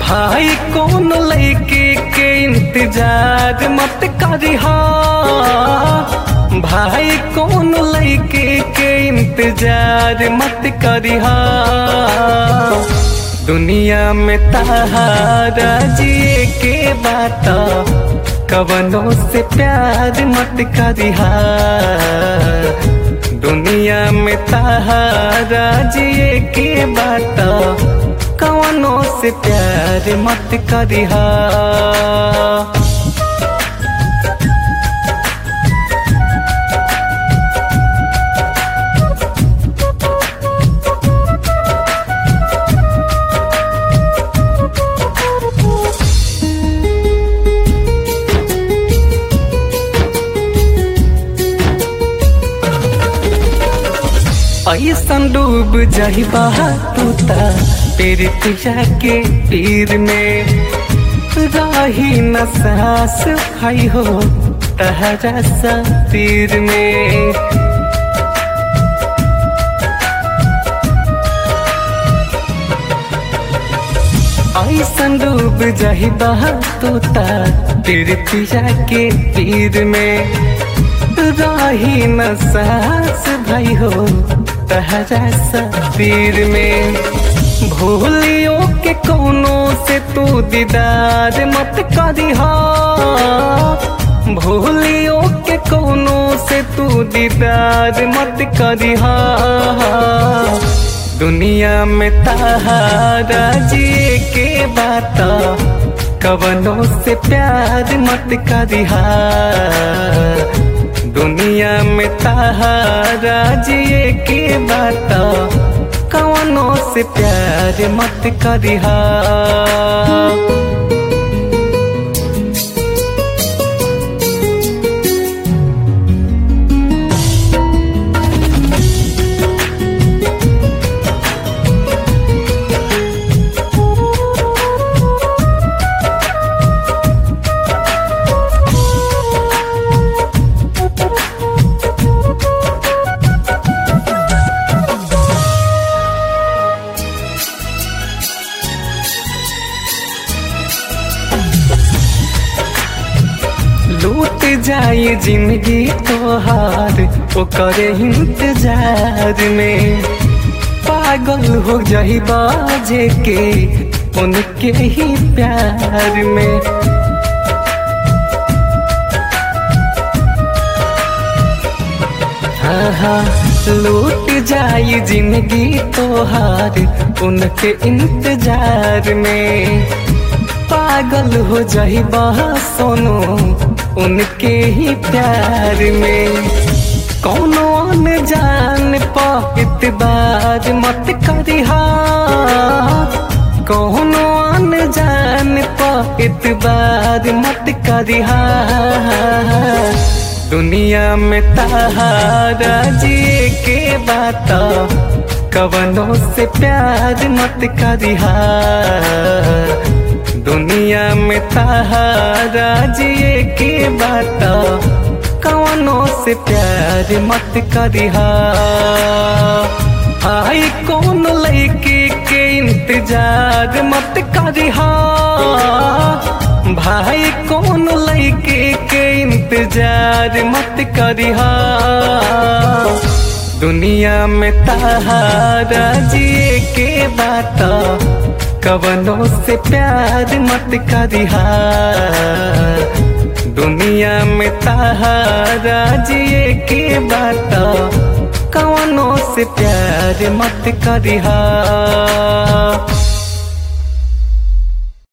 भाई कौन लैके के इंतजार मत करिहा भाई कौन लैके के इंतजार मत करिहा दुनिया में तहारा जिए के बात कवनों से प्यार मत करिहा दुनिया में तहारा जिए के बात कवनों से प्यार मत करिहा ऐसन डूब जाइबा तू ता तेरे पिया के पीर में राही न सास भाई हो तहरा सा तीर में ऐसन डूब जाइबा तू ता तेरे पिया के पीर में राही न सास भाई हो तहरा सफीर में भूलियो के कोनो से तू दीदार मत करिहा भूलियो के कोनो से तू दीदार मत करिहा दुनिया में तहारा जिए के बात कवनों से प्यार मत करिहा दुनिया में तहारा जिए के बात कवनों से प्यार मत करिहा लूट जाए जिंदगी तोहार ओकर इंतजार में पागल हो जाई बाजे के उनके ही प्यार में हाँ हाँ लूट जाए जिंदगी तोहार उनके इंतजार में पागल हो जाई सोनो उनके ही प्यार में कौनो न जान पा इतबार मत करिहा कौनो न जान पा इतबार मत करिहा दुनिया में तहारा जिए के बात कवनों से प्यार मत करिहा दुनिया में तहारा जिए के बात कवनों से प्यार मत करिहा आई कौन लैके के इंतजार मत करिहा भाई कौन लैके के इंतजार मत करिहा दुनिया में तहारा जिए के बात कवनों से प्यार मत करिहा दुनिया में तहारा जिए के बात कवनों से प्यार मत करिहा